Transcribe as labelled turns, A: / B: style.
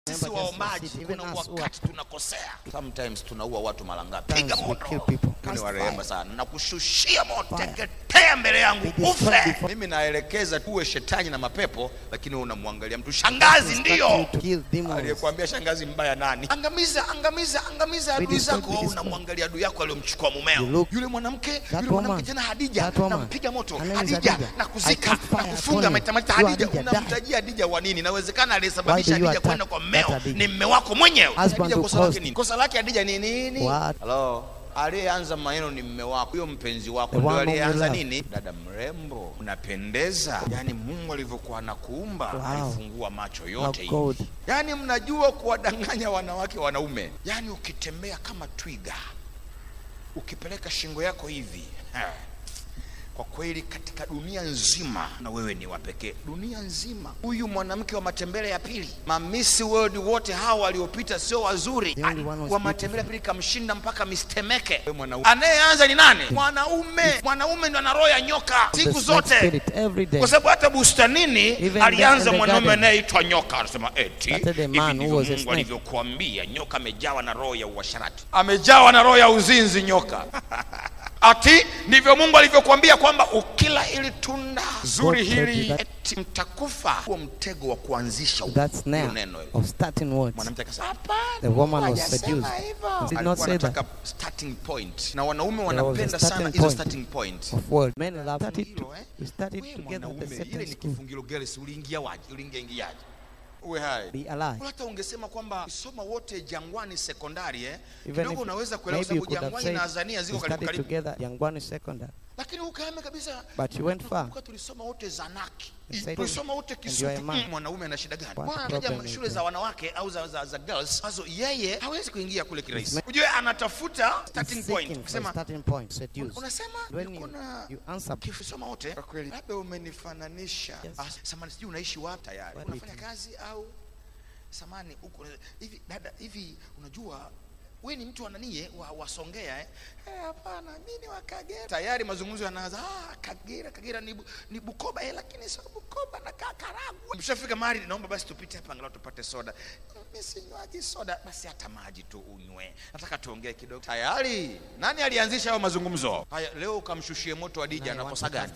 A: Sisi
B: Remember just
A: waombaji
B: proceed. Even
A: kuna
B: us who are
A: wakati tunakosea, sometimes tunaua watu mara ngapi?
B: Sometimes
A: Piga
B: we
A: moto,
B: kill people.
A: Mungu ni
B: Cast
A: wa rehema
B: fire.
A: sana, na kushushia moto,
B: Fire.
A: teketea mbele yangu
B: Be destroyed
A: ufe.
B: before-
A: Mimi naelekeza tuwe shetani na mapepo, lakini wewe unamwangalia mtu shangazi.
B: Instruct
A: Ndio
B: you to kill demons.
A: aliyekuambia shangazi mbaya nani? Angamiza, angamiza, angamiza
B: Be
A: adui
B: destroyed,
A: zako.
B: be
A: Wewe
B: destroyed.
A: unamwangalia adui yako aliyomchukua mumeo,
B: You look-
A: yule mwanamke,
B: That
A: yule mwanamke
B: woman,
A: tena Hadija,
B: that woman,
A: nampiga moto
B: her name is
A: Hadija,
B: Hadija.
A: na
B: I
A: kuzika
B: cast
A: na
B: fire
A: kufunga
B: upon
A: matamata
B: you.
A: Hadija.
B: Hadija, die.
A: Unamtajia Hadija wa nini? Inawezekana
B: Why
A: aliyesababisha
B: do you
A: Hadija
B: attack
A: kwenda kwa
B: that
A: mmeo
B: Hadija?
A: ni mme wako mwenyewe.
B: Husband
A: Hadija
B: who
A: kosa lake
B: caused-
A: nini? Kosa lake Hadija ni nini?
B: What?
A: Hello. Aliyeanza maneno ni mme wako, huyo mpenzi wako
B: The
A: ndio
B: one whom you
A: aliyeanza
B: love.
A: nini? Dada mrembo, unapendeza. Yaani Mungu alivyokuwa anakuumba
B: Wow.
A: alifungua macho
B: How
A: yote hivi.
B: good.
A: Yaani mnajua kuwadanganya wanawake wanaume. Yaani ukitembea kama twiga, ukipeleka shingo yako hivi ha. Kwa kweli katika dunia nzima na wewe ni wa pekee, dunia nzima. Huyu mwanamke wa matembele ya pili, mamisi world wote hawa waliopita sio wazuri,
B: The only one was
A: wa matembele ya pili kamshinda mpaka mistemeke. Wewe mwanaume, anayeanza ni nani? Mwanaume. Mwanaume ndo ana roho ya nyoka
B: The
A: siku
B: snake
A: zote
B: spirit every day.
A: kwa sababu hata bustanini
B: Even
A: alianza
B: there in the
A: mwanaume
B: garden.
A: anayeitwa nyoka, anasema eti
B: Started a
A: hivi
B: man who
A: ndivyo
B: was a
A: Mungu
B: snake.
A: alivyokuambia. Nyoka amejawa na roho ya uasharati, amejawa na roho ya uzinzi. Nyoka ati ndivyo Mungu alivyokuambia kwamba ukila ili tunda zuri
B: God told
A: hili
B: you that-
A: eti mtakufa. Huo mtego wa kuanzisha
B: That
A: hilo
B: snare
A: neno hilo.
B: of starting words.
A: Mwanamke akasema hapana,
B: The woman was
A: hajasema
B: seduced.
A: hivyo.
B: He did not
A: Alikuwa
B: say that.
A: anataka starting point, na wanaume
B: There was a
A: wanapenda sana
B: starting
A: hizo
B: point.
A: starting point.
B: of word. Men love started,
A: Hilo,
B: to,
A: eh?
B: we started
A: Wewe
B: together at
A: mwanaume,
B: the
A: ile
B: certain
A: ni
B: school.
A: kifungilo girls, uliingia waje? Uliingia ingiaje? Uwe hai.
B: Be alive.
A: Hata ungesema kwamba soma wote Jangwani sekondari eh,
B: Even
A: kidogo
B: if
A: unaweza kuelewa
B: maybe you
A: sababu
B: could have
A: Jangwani
B: said
A: na Azania
B: we
A: ziko karibu
B: studied
A: karibu,
B: together Yangwani Secondary.
A: lakini ukahame kabisa.
B: But you went far.
A: Nakumbuka tulisoma wote Zanaki,
B: You said-
A: tulisoma wote
B: And you are a
A: Kisutu.
B: man.
A: Mm, Mwanaume ana shida gani?
B: What
A: Bwana anataja
B: problem is
A: shule za
B: there?
A: wanawake au za, za, za girls ambazo yeye hawezi kuingia kule kirahisi.
B: man-
A: Ujue anatafuta starting
B: He's
A: point,
B: seeking for a
A: kusema
B: starting point, seduce.
A: unasema
B: When
A: niko
B: you,
A: na
B: you answer,
A: Ukisoma wote kwa kweli, labda umenifananisha.
B: Yes.
A: Ah, samani, sijui unaishi wapi tayari,
B: What
A: unafanya
B: do you
A: kazi au samani huko hivi? Dada, hivi unajua we ni mtu ananie wa, wasongea eh? Eh, hapana mimi ni wa Kagera. Tayari mazungumzo yanaanza. Ah, Kagera, Kagera ni, bu, ni Bukoba eh, lakini sio Bukoba na Karagwe. Mshafika mahali, naomba basi tupite hapa angalau tupate soda. Mimi sinywaji soda, basi hata maji tu unywe. Nataka tuongee kidogo. Tayari nani alianzisha hayo mazungumzo haya? Leo ukamshushie moto Adija,
B: Now you want
A: anakosa
B: to
A: gani?